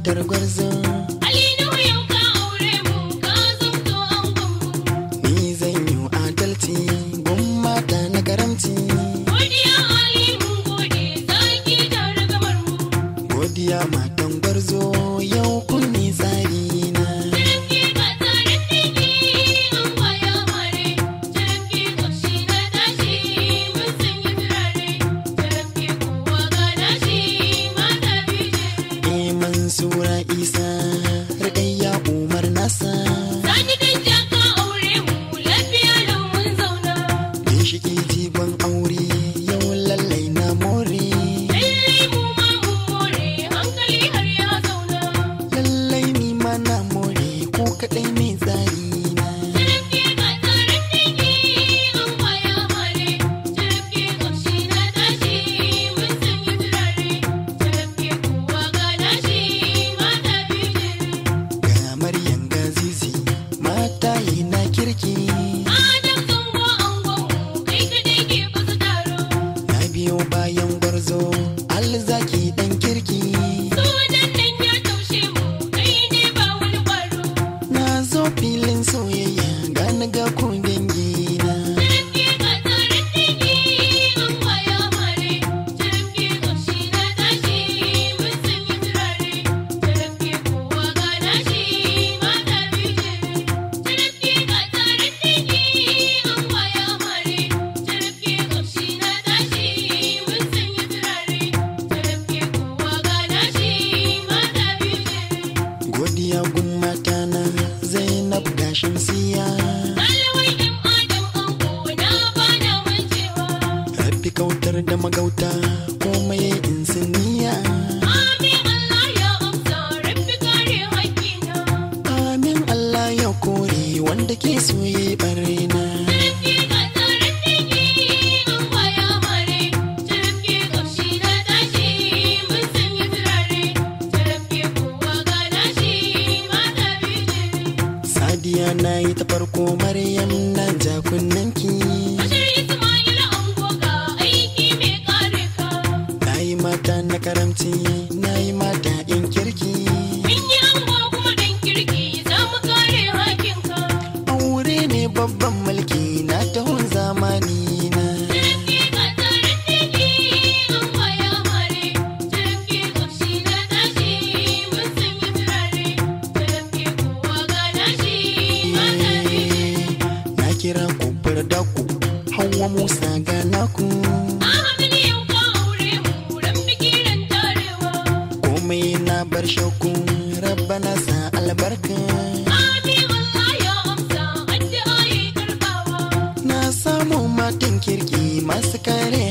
matar gwarzo Alinu yau ka aure mu ka zamto angon mu. ni zan yi adalci gun mata na karamci Godiya Ali mun gode zaki da ragamar mu. godiya matan gwarzo yau kun ni tsari na Jirgi ka tsarin digi an kwaya mare. Jirgi ƙashi na tashi mun sanya turare. Jirgi kowa ga nashi mata biyu jere. e mansura isa rikayya umar nasa Sani dan jaka aure mu lafiya lau mun zauna. ginshiki jigon aure yau lallai na more Lallai mu ma mun more hankali har ya zauna. lallai ni ma na more ko kadai ne tsari na Jirgi ka tsarin digi an kwaya mare. Jirgi ƙashi na tashi mun sanya turare. Jirgi kowa ga nashi mata biyu jere. ga maryam gazizi mata yi na kirki Adam zango angon mu kai kaɗai ke fasa taro. na biyo bayan gwarzo alzaki dan kirki Sunan nan ya taushe mu kai ne ba wani ƙwaro. na zo filin soyayya ga na ga ku dangi na Jirgi ka tsarin digi an kwaya mare. Jirgi ƙashi na tashi mun sanya turare. Jirgi kowa ga nashi mata biyu jere. Jirgi ka tsarin digi an kwaya mare. Jirgi ƙashi na tashi mun sanya turare. Jirgi kowa ga nashi mata biyu jere. godiya gun mata na zainab da shamsiya Ɗalibai ɗin Adam ango na bana mancewa. rabbi kautar da magauta komai in siniya Amin Allah ya amsa rabbi kare haƙƙina. amin allah ya kore wanda ke soye barena Jirgi ka tsarin digi an kwaya mare. Jirgi ƙashi na tashi mun sanya turare. Jirgi kowa ga nashi mata biyu jere. sadiya na yi ta farko maryam na ja kunnanki Bashir Ismail ango ga aiki mai kare ka. na yi mata na karamci na yi mata in kirki Mun yi ango kuma dan kirki za mu kare hakinka. aure ne babban mulki na tahun zamani na Jirgi ka tsarin digi an kwaya mare. Jirgi ƙashi na tashi mun sanya turare. Jirgi kowa ga nashi mata biyu. na kira ku daku hawa musa ga naku Ahmad yau ka aure mu ran biki ran tarewa. komai na bar shakku rabbana sa albarka Amin Allah ya amsa addu'a yi karbawa. na samu matan kirki masu kare